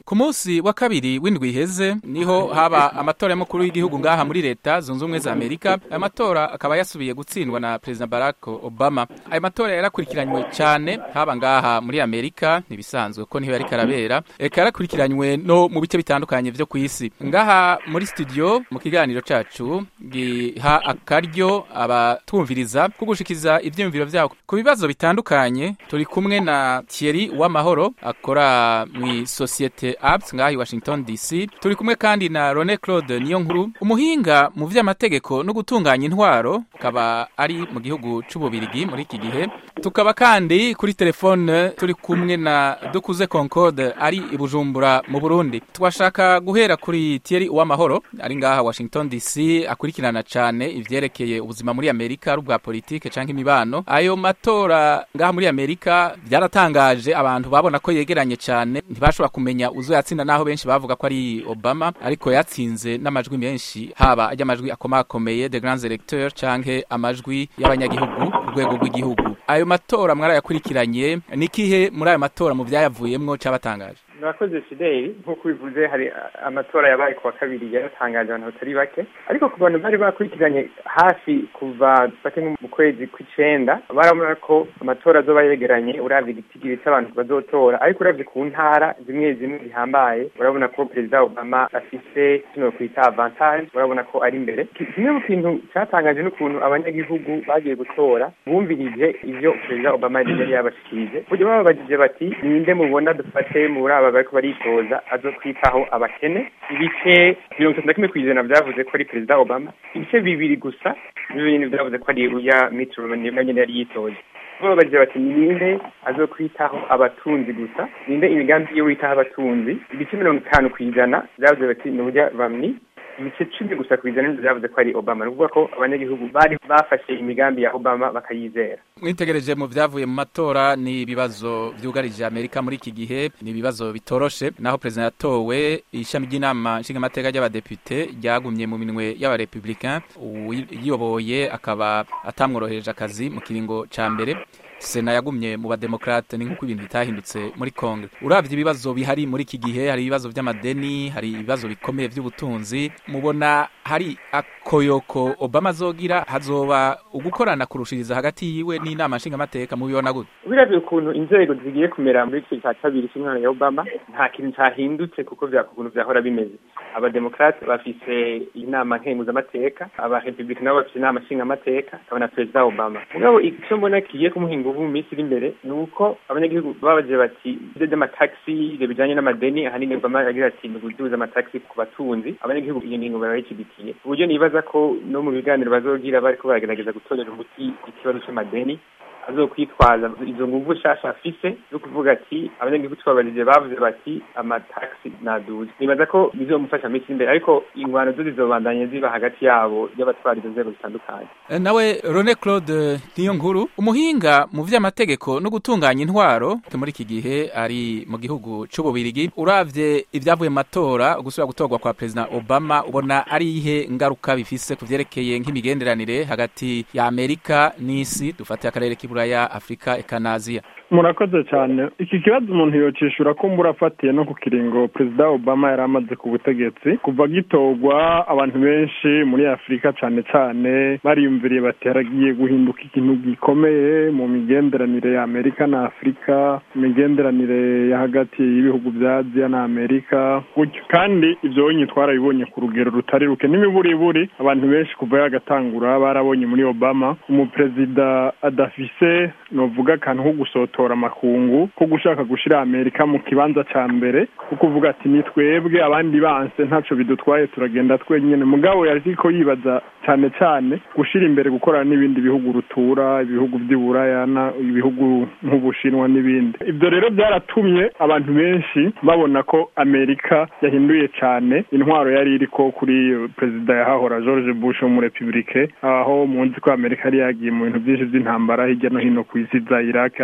ku munsi wa kabiri w'indwi iheze niho haba amatora y'umukuru w'igihugu ngaha muri leta zunze ubumwe za amerika ayo matora akaba yasubiye gutsindwa na perezida barack obama ayo matora yarakurikiranywe cyane haba ngaha muri amerika ntibisanzwe ko niho yariko arabera eka yarakurikiranywe no mu bice bitandukanye vyo ku isi ngaha muri studio mu kiganiro cacu giha akaryo abatwumviriza ko gushikiriza ivyiyumviro vyabo ku bibazo bitandukanye turi kumwe na Thierry Uwamahoro akora mu sosiyete apps ngaha i Washington DC turi kumwe kandi na Rone Claude Niyonkuru umuhinga mu vy'amategeko no gutunganya intwaro akaba ari mu gihugu c'ububirigi muri iki gihe tukaba kandi kuri telefone turi kumwe na Dukuze Concorde ari i Bujumbura mu Burundi twashaka guhera kuri Thierry Uwamahoro ari ngaha Washington DC akurikirana cane ivyerekeye ubuzima muri Amerika ari ubwa politike canke imibano ayo matora ngaha muri Amerika byaratangaje abantu babona ko yegeranye cyane ntibashobora kumenya uzo yatsinda naho benshi bavuga ko ari Obama ariko yatsinze n'amajwi menshi haba ajya amajwi akomakomeye de grands electeurs canke amajwi y'abanyagihugu ku rwego rw'igihugu ayo matora mwarayakurikiranye nikihe muri ayo matora mu byayavuyemwo cabatangaje murakoze fideli nk'uko bivuze hari amatora yabaye ku wa kabiri yaratangaje abantu batari bake ariko ku bantu bari bakurikiranye hafi kuva bake mu kwezi kw'icenda barabona ko amatora azoba yegeranye uravye igitigiri c'abantu bazotora ariko uravye ku ntara zimwe zimwe zihambaye urabona ko perezida obama afise kino kwita avantage urabona ko ari imbere kimwe mu kintu catangaje n'ukuntu abanyagihugu bagiye gutora bumvirije ivyo perezida obama yari yabashikirije buryo bababajije bati ninde mubona dufate muri aba bariko baritoza azokwitaho abakene ibice mirongo itatu na kimwe kw'ijana vyavuze ko ari perezida obama ibice bibiri gusa nivyo nyene vyavuze ko ari uya mitt romney nawe nyene yari yitoje babajije bati ninde azokwitaho abatunzi gusa ninde imigambi yo witaho abatunzi ibice mirongo itanu kw'ijana vyavuze bati ni urya romney ibice cumi gusa ku ijana nivyo vyavuze ko ari obama ni ukuvuga ko abanyagihugu bari bafashe imigambi ya obama bakayizera mwitegereje mu vyavuye mu matora ni ibibazo vyugarije amerika muri iki gihe ni ibibazo bitoroshe naho perezida yatowe ishami ry'inama nshingamateka ry'abadepute ryagumye mu minwe y'abarepublicain uyiyoboye akaba atamworohereje akazi mu kiringo ca mbere sena yagumye mu bademokrate ni nk'uko ibintu bitahindutse muri kongo uravye ibibazo bihari muri iki gihe hari ibibazo vy'amadeni hari ibibazo bikomeye vy'ubutunzi mubona hari akoyoko obama azogira hazoba ugukorana kurushiriza hagati yiwe n'inama nshingamateka mubibona gute biravye ukuntu inzego zigiye kumera muri iki ca kabiri c'umwana ya obama nta kintu cahindutse kuko ukuntu vyahora bimeze abademokrate bafise inama nkenguzamateka abarepublika nabo bafise inama nshingamateka akaba na perezida obama mugabo ico mbona kigiye kumuhinga ubu mu minsi iri imbere ni uko abanyagihugu babaje bati ivyo vy'amataxi ivyo bijanye n'amadeni ahanini obama yagira ati ni guduza amataxi ku batunzi abanyagihugu iyo ngingo barayishigikiye uburyo nibaza ko no mu biganiro bazogira bariko baragerageza gutorera umuti ikibazo c'amadeni azokwitwaza izo nguvu nshasha afise zo kuvuga ati abanyagihugu twabarije bavuze bati amataxi naduze nibaza ko bizomufasha minsi imbere ariko ingwano zo zizobandanya ziba hagati yabo y'abatwara izo nzego zitandukanye nawe Rone Claude niyo nkuru umuhinga mu vy'amategeko no gutunganya intwaro muri iki gihe ari mu gihugu c'ububirigi uravye ibyavuye mu matora gusubira gutorwa kwa perezida Obama ubona ari ihe ngaruka bifise ku vyerekeye nk'imigenderanire hagati ya Amerika n'isi dufate akarere k'iburaya Afrika eka na Aziya murakoze cyane iki kibazo umuntu yocishura ko murafatiye no ku kiringo perezida obama yari amaze ku butegetsi kuva gitorwa abantu benshi muri afurika cyane cyane bariyumviriye bati haragiye guhinduka ikintu gikomeye mu migenderanire ya amerika na afurika imigenderanire ya hagati y'ibihugu bya aziya na amerika gutyo kandi ibyo bonye twarabibonye ku rugero rutari ruke n'imiburiburi abantu benshi kuva yagatangura barabonye muri obama umuperezida adafise novuga akantu ko gusotora amakungu ko gushaka gushira amerika mu kibanza ca mbere ko kuvuga ati ni twebwe abandi banse ntaco bidutwaye turagenda twenyene mugabo yariko yibaza cane cane gushira imbere gukorana n'ibindi bihugu rutura ibihugu vy'iburaya ibihugu nk'ubushinwa n'ibindi ivyo rero byaratumye abantu benshi babona ko amerika yahinduye cane intwaro yari iriko kuri perezida yahahora george bush wo mu republike aho munzi ko amerika yari yagiye mu bintu byinshi vy'intambara hirya no hino ku isi za iraq afghanistan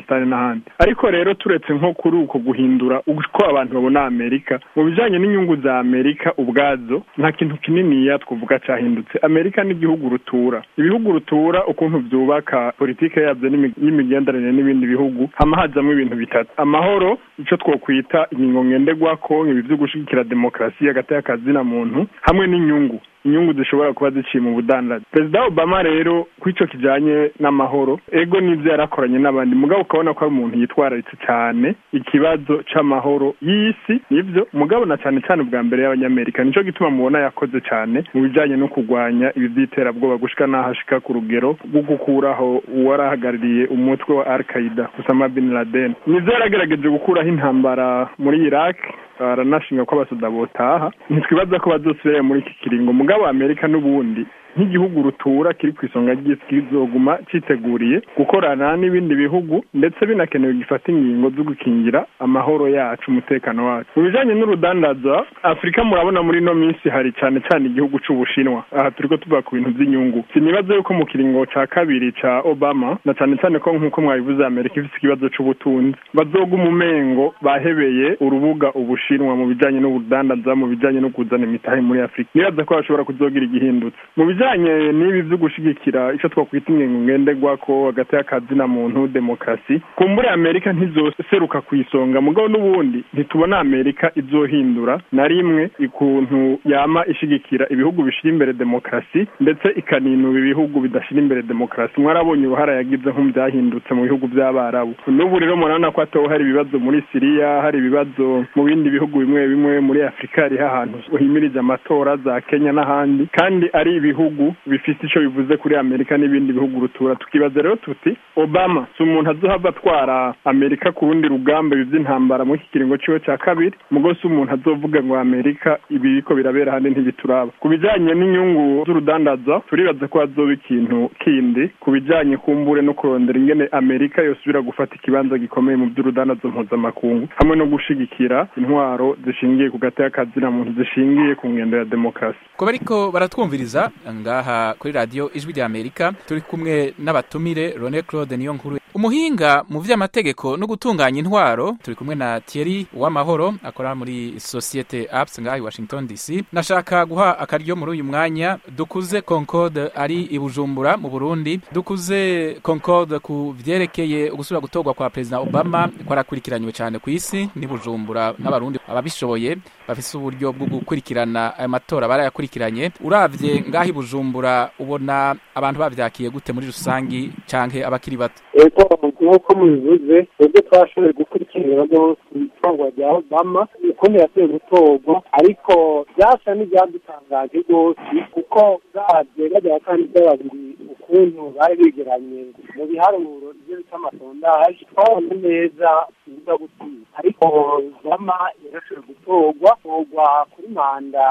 afghanistan n'ahandi ariko rero turetse nko kuri uko guhindura uko abantu babona amerika mu bijanye n'inyungu za amerika ubwazo nta kintu kininiya twavuga cyahindutse amerika n'igihugu rutura ibihugu rutura ukuntu byubaka politike yabyo y'imigenderanire n'ibindi bihugu hama hajamwo ibintu bitatu amahoro ico twokwita ingingo ngenderwako ibi vyo gushigikira demokarasi hagati y'akazina muntu hamwe n'inyungu inyungu zishobora kuba ziciye mu budandaji perezida obama rero kw'ico kijanye n'amahoro ego n'ivyo yarakoranye n'abandi mugabo ukabona ko ari umuntu yitwararitse cyane ikibazo c'amahoro y'isi nivyo mugabo na cyane cyane ubwa mbere y'abanyamerika nico gituma mubona yakoze cyane mu bijanye no kurwanya ibi vy'iterabwoba gushika n'aho ashika ku rugero rwo gukuraho uwarahagarariye umutwe wa al qaida usama bin laden nivyo yaragerageje gukuraho intambara muri iraq baranashinga ko abasoda botaha ntitwibaza ko bazosubira muri iki kiringo mugabo amerika n'ubundi nk'igihugu rutura kiri ku isonga ry'isi kizoguma citeguriye gukorana n'ibindi bihugu ndetse binakenewe gifata ingingo zo gukingira amahoro yacu umutekano wacu mu bijanye n'urudandaza afurika murabona muri ino minsi hari cane cane igihugu c'ubushinwa aha turiko tuvuga ku bintu vy'inyungu sinibaza yuko mu kiringo ca kabiri ca obama na cane cane ko nk'uko mwabivuze amerika ifise ikibazo c'ubutunzi bazoga umumengo bahebeye urubuga ubushinwa mu bijanye n'ubudandaza mu bijanye no kuzana imitahe muri afurika nibaza ko bashobora kuzogira igihindutse mu bijanye n'ibi vyo gushigikira ico twakwita ingingo ngenderwako hagati y'akazina muntu demokarasi kumbure amerika ntizoseruka ku isonga mugabo n'ubundi ntitubona amerika izohindura na rimwe ikuntu yama ishigikira ibihugu bishira imbere demokarasi ndetse ikaninura ibihugu bidashira imbere demokarasi mwarabonye uruhara yagize nko byahindutse mu bihugu by'abarabu n'ubu rero murabona ko hatowe hari ibibazo muri siriya hari ibibazo mu bindi bihugu bimwe bimwe muri afurika hariho ahantu himirije amatora za kenya n'ahandi kandi ari ibihugu bifite ico bivuze kuri amerika n'ibindi bihugu rutura tukibaza rero tuti obama si umuntu azohava atwara amerika ku rundi rugamba ibi vy'intambara muri iki kiringo ciwe ca kabiri mugo si umuntu azovuga ngo amerika ibi biriko birabera handi ntibituraba ku bijanye n'inyungu z'urudandaza turibaza ko hazoba ikintu kindi ku bijanye kumbure no kurondera ingene amerika yosubira gufata ikibanza gikomeye mu vy'urudandaza mpuzamakungu hamwe no gushigikira intwaro zishingiye ku gati y'akazina muntu zishingiye ku ngendo ya demokarasi kuba ariko baratwumviriza ngaha kuri radiyo ijwi rya amerika turi kumwe n'abatumire rone claude niyo nkuru umuhinga mu vy'amategeko no gutunganya intwaro turi kumwe na Thierry Uwamahoro akora muri societe apps ngaha i Washington DC nashaka guha akaryo muri uyu mwanya dukuze Concorde ari i Bujumbura mu Burundi dukuze Concorde ku vyerekeye ugusubira gutorwa kwa President Obama ko arakurikiranywe cyane ku isi ni Bujumbura n'abarundi ababishoboye bafise uburyo bwo gukurikirana ayo matora barayakurikiranye uravye ngaha i Bujumbura ubona abantu bavyakiye gute muri rusangi canke abakiri bato ego nk'uko mubivuze ubwo twashoboye gukurikirana rwose itorwa rya obama ukuntu yasuye gutorwa ariko byasa n'ibyadutangaje rwose kuko bwaje bajya abakandida babiri ukuntu bari bigeranye mu biharuro ibyo bita amasondaje twabona neza ibiza gutsinda ariko obama yarashoboye gutorwa torwa kuri manda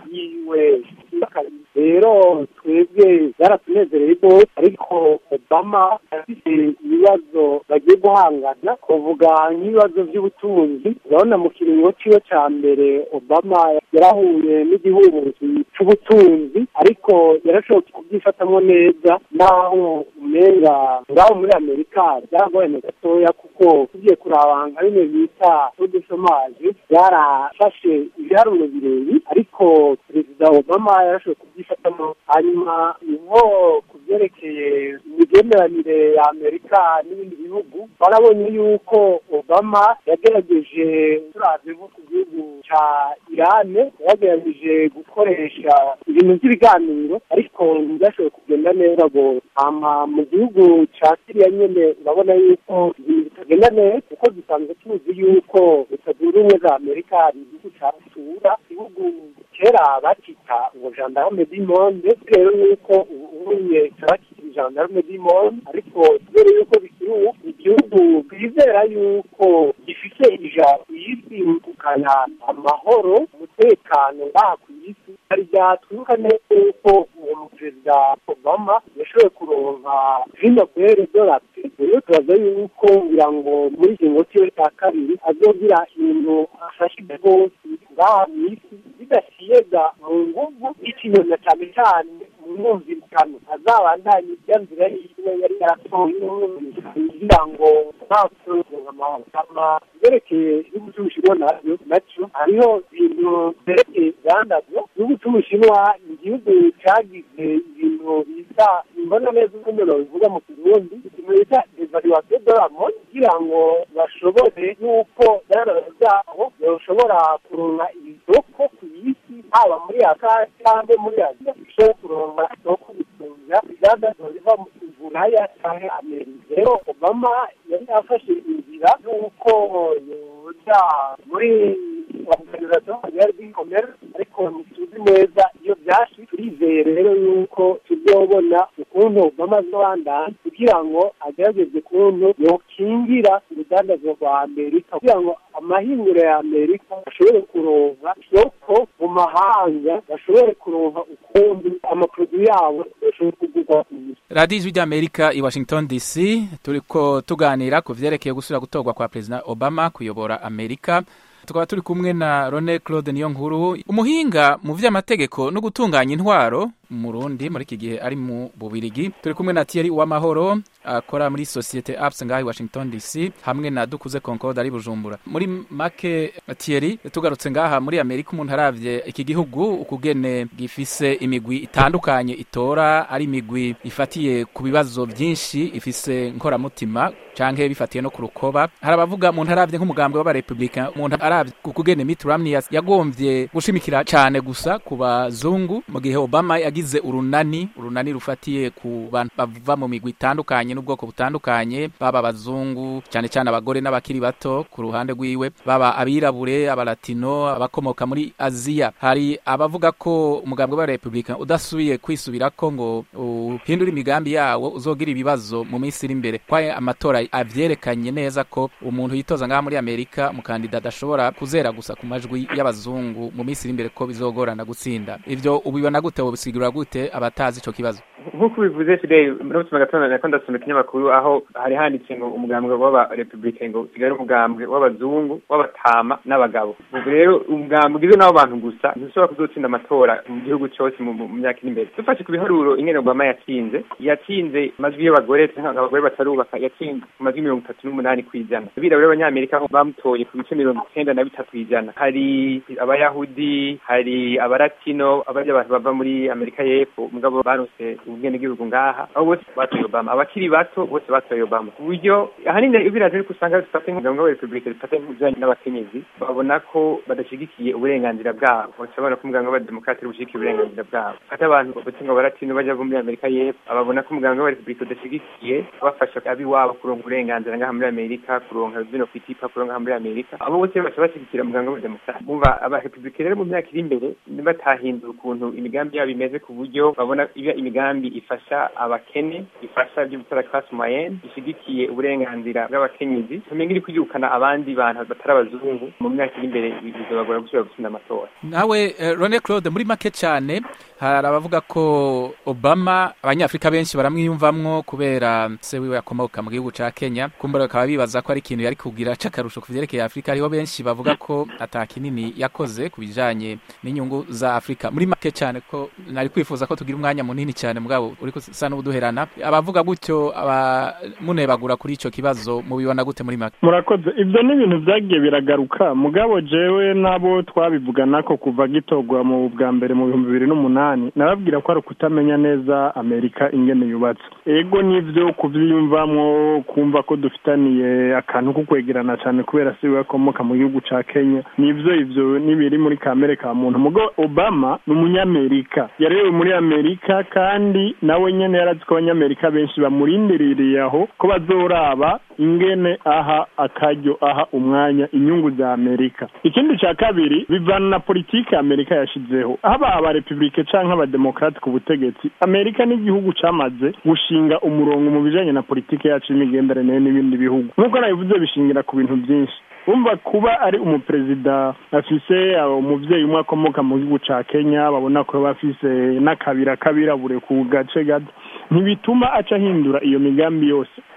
yiwe rero twebwe byaratunezereye rwose ariko obama afite ibibazo bagiye guhangana kuvuga nk'ibibazo by'ubutunzi urabona mu kiringo ciwe ca mbere obama yarahuye n'igihuhuzi c'ubutunzi ariko yarashoboye kubyifatamwo neza naho umenga ngaho muri amerika byaragoranye gatoya kuko tugiye kuraba nka bimwe bita udusomaje byarafashe ibiharuro birebi ariko perezida obama yarashoboye kubyifatamo hanyuma nko ku byerekeye imigenderanire ya amerika n'ibindi bihugu barabonye yuko obama yagerageje turavye nko ku gihugu ca irane yagerageje gukoresha ibintu by'ibiganiro ariko ntibyashoboye kugenda neza rwose hama mu gihugu ca siriya nyene urabona yuko ibintu bitagenda neza kuko dusanzwe tuzi yuko leta zunze ubumwe za amerika ari igihugu ca rutura igihugu kera bakita ngo gendarme du monde rero yuko ubunye bakita gendarme du monde ariko kubera yuko bikiri ubu igihugu twizera yuko gifite ijambo ku isi kukana amahoro umutekano ngaha ku isi hari byatwibuka neza yuko uwo muperezida obama yashoboye kuronka vinobere dorate rero tubaza yuko ngira ngo muri ikingo ciwe cya kabiri azogira ibintu afashije rwose ngaha mu isi bidasiyega mu nguvu ikinyona cyane cyane mu mwumvikano azabandanye ibya nzira yiwe yari yaratoye kugira ngo nta kuronka amahoro ama byerekeye igihugu cy'ubushinwa nabyo nacyo hariho ibintu byerekeye ibyandabyo igihugu cy'ubushinwa ni igihugu cyagize ibintu bita imbona neza uko umuntu bivuga mu kirundi ikintu bita evaluation de la mode kugira ngo bashobore yuko ibyandabyo byabo bashobora kuronka isoko ku isi haba muri aka cyangwa muri aziya bishobora kuronka isoko bitunga ibyandabyo biva mu buraya cyangwa amerika rero obama yari afashe inzira y'uko yoja muri organization mondiale du commerce ariko ntituzi neza iyo byashi turizeye rero yuko tuzobona ukuntu obama azobandanya kugira ngo agerageze ukuntu yokingira urudandazwa rwa amerika kugira ngo amahinguro ya amerika bashobore kuronka isoko mu mahanga bashobore kuronka ukundi amaproduwi yabo bashobore kugurwa ku isi radiyo ijwi ry'amerika i washington dc turiko tuganira ku vyerekeye gusubira gutorwa kwa perezida obama kuyobora amerika tukaba turi kumwe na Rone Claude niyo nkuru umuhinga mu vy'amategeko no gutunganya intwaro murundi muri iki gihe ari mu bubirigi turi kumwe na Thierry Uwamahoro akora muri societe Apps ngahi Washington DC hamwe na Dukuze Concorde ari Bujumbura muri make Thierry tugarutse ngaha muri Amerika umuntu aravye iki gihugu ukugene gifise imigwi itandukanye itora ari imigwi ifatiye ku bibazo byinshi ifise nkoramutima canke bifatiye no ku rukoba hari abavuga umuntu aravye nk'umugambwe w'abarepublika umuntu aravye kukugene Mitt Romney yagomvye gushimikira cane gusa ku bazungu mu gihe Obama yagize urunani urunani rufatiye ku bantu bava mu migwi itandukanye n'ubwoko butandukanye baba abazungu cyane cyane abagore n'abakiri bato ku ruhande rwiwe baba abirabure abalatino abakomoka muri Aziya hari abavuga ko umugambwe wa Republika udasubiye kwisubirako ngo uhindure imigambi yawo uzogira ibibazo mu minsi iri imbere kwaye amatora avyerekanye neza ko umuntu yitoza ngaha muri Amerika umukandida adashobora kuzera gusa ku majwi y'abazungu mu minsi iri imbere ko bizogorana gutsinda ivyo ubibona gute wobisigura gute abatazi ico kibazo nk'uko bivuze today muri butuma gatondo nako ndasoma ikinyamakuru aho hari handitse ngo umugambwe w'abarepublike ngo usigaye ari umugambwe w'abazungu w'abatama n'abagabo ubu rero umugambwe ugizwe n'abo bantu gusa ntushobora kuzotsinda amatora mu gihugu cyose mu myaka iri imbere dufashe ku biharuro ingene obama yatsinze yatsinze amajwi y'abagore abagore batarubaka yatsinze ku majwi mirongo itatu n'umunani ku ijana abirabura b'abanyamerika bamutoye ku bice mirongo icyenda na bitatu ku ijana hari abayahudi hari abaratino abari abantu bava muri amerika y'epfo mugabo barose ubwene bw'ibihugu ngaha abo bose batoye obama abakiri bato bose batoye obama ku buryo ahanini biraje ariko usanga bifata nk'umugabo wa repubulika bifata nk'ibijanye n'abakenyezi babona ko badashyigikiye uburenganzira bwabo bashobora ko umuganga w'abademokrate bushigikiye uburenganzira bwabo fata abantu bose ngo baratino bajya muri amerika y'epfo ababona ko umuganga wa repubulika udashyigikiye bafasha abiwabo kuronka uburenganzira ngaha muri amerika kuronka bino kwitipa kuronka muri amerika abo bose baca bashyigikira umuganga w'abademokrate bumva abarepublike rero mu myaka iri imbere batahindura ukuntu imigambi yabo imeze ku buryo babona iba imigambi ifasha abakene ifasha ibyo gukora class moyenne ishyigikiye uburenganzira bw'abakenyezi tumenye iri kwirukana abandi bantu batari abazungu mu myaka iri imbere bizobagora gusubira gutsinda amatora nawe Rone Claude muri make cyane hari abavuga ko Obama abanyafrika benshi baramwiyumvamwo kubera se wiwe yakomoka mu gihugu ca Kenya kumbura bakaba bibaza ko ari ikintu yari kugira c'akarusho ku vyerekeye Afrika hariho benshi bavuga ko ata kinini yakoze ku bijanye n'inyungu za Afrika muri make cyane ko nari kwifuza ko tugira umwanya munini cyane mugabo uri kusa n'ubuduherana abavuga gutyo abamunebagura kuri ico kibazo mubibona gute muri make murakoze ibyo ni ibintu byagiye biragaruka mugabo jewe nabo twabivugana ko kuva gitorwa mu bwa mbere mu bihumbi bibiri n'umunani nababwira ko ari ukutamenya neza amerika ingene yubatse ego nivyo kuvyiyumvamwo kumva ko dufitaniye akantu ko kwegerana cyane kubera si we akomoka mu gihugu ca kenya nivyo ivyo nibiri muri kamere ka muntu mugo obama ni umunyamerika yarewe muri amerika kandi nawe nyene yarazi ko abanyamerika benshi bamurindiririye aho ko bazoraba ingene aha akaryo aha umwanya inyungu za amerika ikindi ca kabiri bivana na politiki amerika yashizeho haba abarepublike canke abademokrate ku butegetsi amerika n'igihugu camaze gushinga umurongo mu bijanye na politiki yacu y'imigenderanire n'ibindi bihugu nk'uko nabivuze bishingira ku bintu byinshi bumva kuba ari umuperezida afise umuvyeyi umwe akomoka mu gihugu ca kenya babona ko bafise n'akabira kabirabure ku gace gato ntibituma aca ahindura iyo migambi yose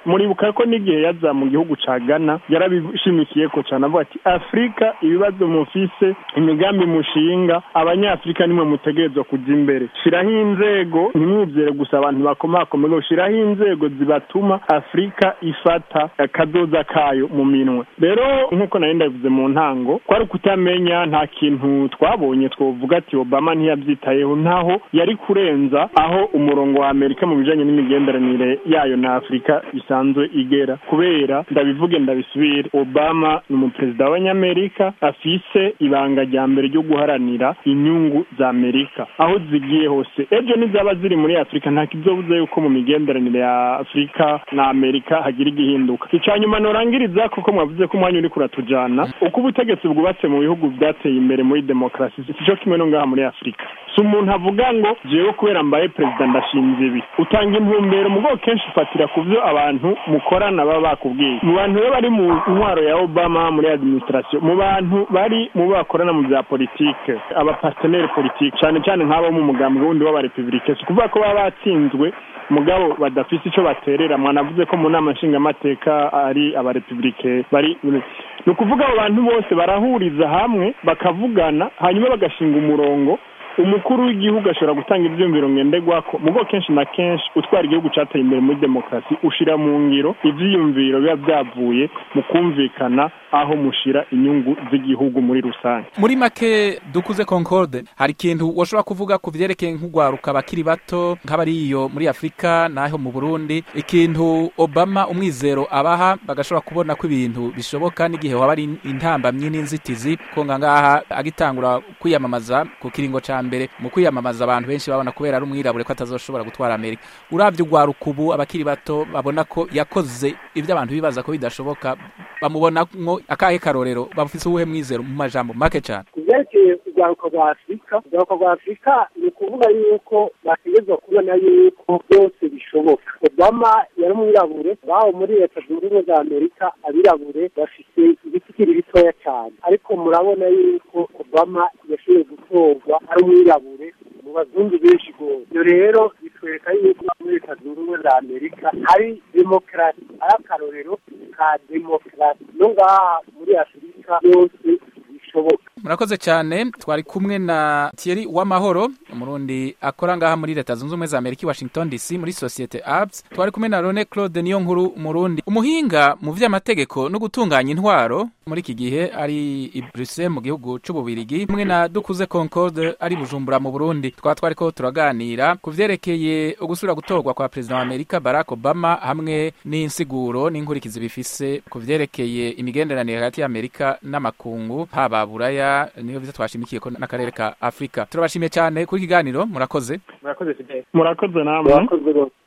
muribuka ko n'igihe yaza mu gihugu ca Ghana yarabishimikiye ko cyane avuga ati Afrika ibibazo mufise imigambi mushinga abanyafrika nimwe mutegerezwa kujya imbere shiraho inzego ntimwizere gusa abantu bakomakomeye shiraho inzego zibatuma Afrika ifata akazoza kayo mu minwe rero nk'uko nari ndabivuze mu ntango kwari kutamenya nta kintu twabonye twovuga ati Obama ntiyabyitayeho ntaho yari kurenza aho umurongo wa Amerika mu bijanye n'imigenderanire yayo na Afrika isanzwe igera kubera ndabivuge ndabisubire Obama ni umuperezida w'abanyamerika afise ibanga rya mbere ryo guharanira inyungu za Amerika aho zigiye hose ejo nizaba ziri muri Afrika nta kizobuza yuko mu migenderanire ya Afrika na Amerika hagira igihinduka ica nyuma norangiriza kuko mwavuze ko umwanya uri kuratujana uko ubutegetsi bwubatse mu bihugu byateye imbere muri demokarasi sico kimwe no ngaha muri Afrika si umuntu avuga ngo jewe kubera mbaye perezida ndashinze ibi utanga intumbero mu bwoko kenshi ufatira ku byo abantu mukorana baba bakubwiye mu bantu rero bari mu ntwaro ya Obama muri administration mu bantu bari mu bakorana mu bya politike abapartenere politike cyane cyane nk'abo mu mugambi wundi w'abarepublike si ukuvuga ko baba batsinzwe mugabo badafise ico baterera mwanavuze ko mu nama nshingamateka ari abarepublike bari ni ukuvuga abo bantu bose barahuriza hamwe bakavugana hanyuma bagashinga umurongo umukuru w'igihugu ashobora gutanga ibyumviro ngenderwako mugo kenshi na kenshi utwara igihugu cateye imbere muri demokarasi ushira mu ngiro ivyiyumviro biba byavuye mu kumvikana aho mushira inyungu z'igihugu muri rusange muri make dukuze concorde hari ikintu washobora kuvuga ku vyerekeye nk'ugwaruka bakiri bato nk'abari iyo muri afurika naho mu burundi ikintu obama umwizero abaha bagashobora kubona ko ibintu bishoboka n'igihe waba ari intambamyi n'inzitizi ko ngaha agitangura kwiyamamaza ku kiringo ca mbere mu kwiyamamaza abantu benshi babona kubera ari umwirabure ko atazoshobora gutwara amerika uravye ugwaruka ubu abakiri bato babona ko yakoze ibyo abantu bibaza ko bidashoboka bamubonamwo akahe karorero bafise uwuhe mwizero mu majambo make cane kuvyerekeye urwaruka rwa afurika urwaruka rwa afurika ni ukuvuga yuko bategerezwa kubona yuko byose bishoboka obama yari umwirabure baho muri leta zunze ubumwe za amerika abirabure bafise ibitikiri bitoya cyane ariko murabona yuko obama yashoboye gutorwa ari umwirabure mu bazungu benshi rwose ibyo rero bitwereka yuko muri leta zunze ubumwe za amerika hari demokarasi ari akarorero ka demokarasi no ngaha muri afurika yose bishoboka murakoze cyane twari kumwe na Thierry Uwamahoro umurundi akora ngaha muri leta zunze ubumwe za amerika i washington dc muri societe apps twari kumwe na rone claude niyo nkuru umurundi umuhinga mu vy'amategeko no gutunganya intwaro muri iki gihe ari i bruxelles mu gihugu c'ububirigi hamwe na dukuze concorde ari bujumbura mu burundi twaba twariko turaganira ku vyerekeye ugusubira gutorwa kwa perezida wa amerika barack obama hamwe n'insiguro n'inkurikizi bifise ku vyerekeye imigenderanire hagati y'amerika n'amakungu haba buraya niyo vyo twashimikiye ko n'akarere ka afurika turabashimiye cyane kuri kiganiro murakoze murakoze fidele murakoze namwe murakoze rwose